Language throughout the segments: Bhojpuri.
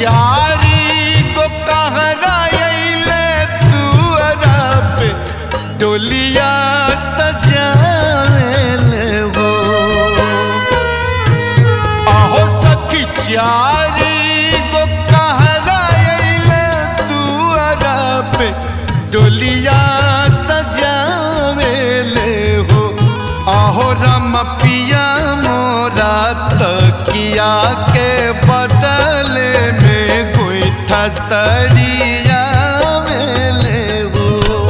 चारी गो कहरा अइले तू अरब डोलिया सजाले हो आहो सखी चारी गो कहरा अइले तू अरब डोलिया सजावेले हो आहो रम पिया मोरा तकिया के बदले में गोईठा सरिया मेले हो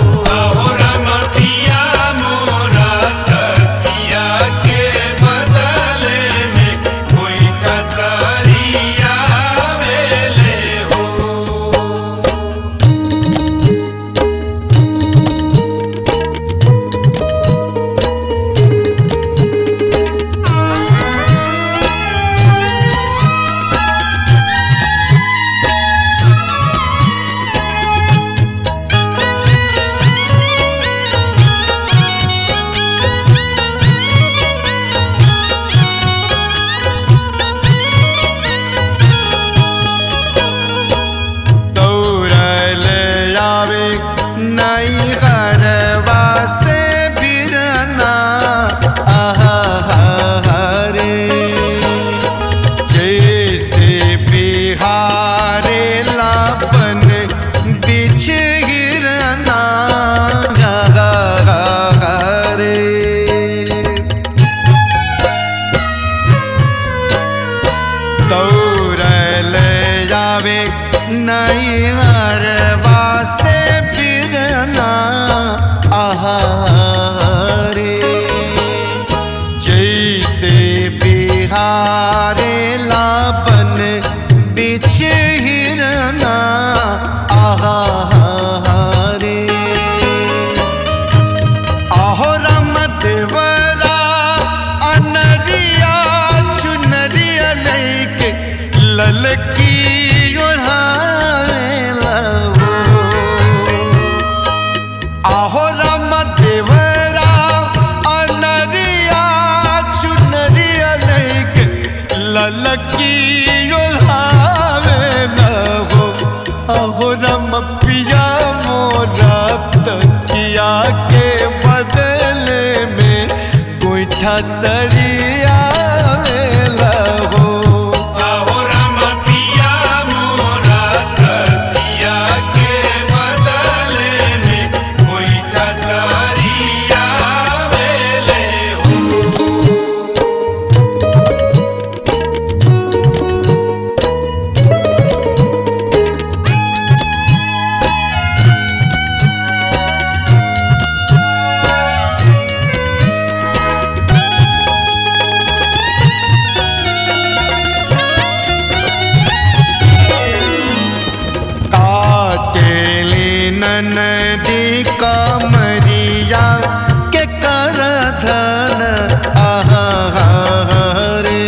दौड़ल आवे नई घरवा से बिरना आहा रे जैसे बिहारे लापन बिछ गिरना रे दौड़ल जावे नई हरवा से बिरना आहारे जैसे बिहारे लापन बिछ हिरना आहारे आहो रमत वरा अनरिया चुनरिया लैके ललकी ओढ़ावे लहो आहो रमत वरा अनरिया चुनरिया लैके ललकी ओढ़ावे लहो अहो रम पिया मोरा तकिया के बदले में गोईठा सरिया लहो काटेली ननदी कमरिया के कर धन आहारे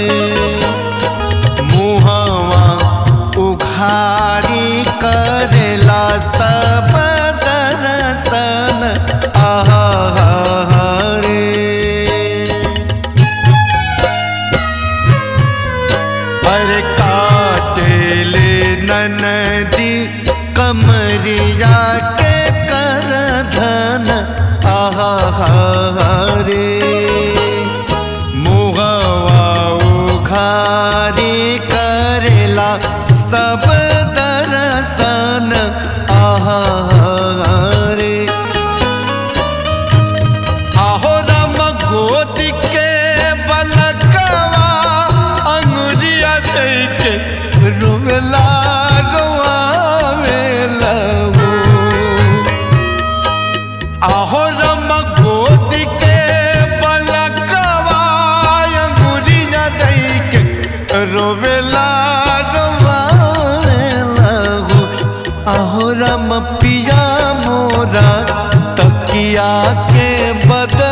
मुहवा उखारी करेला सब दर्शन आहारे अरे काटेले ननदी कमरिया के कर धन आहारे मुहवा उखारी करेला सब दर्शन आहारे आहो राम गोद के बलकवा अंगुरिया दैके रोवेला रोआवे लहो आहो राम गोद के बलकवा अंगुरिया दैके रोवेला रोआवे लहो आहो राम पिया मोरा तकिया के बद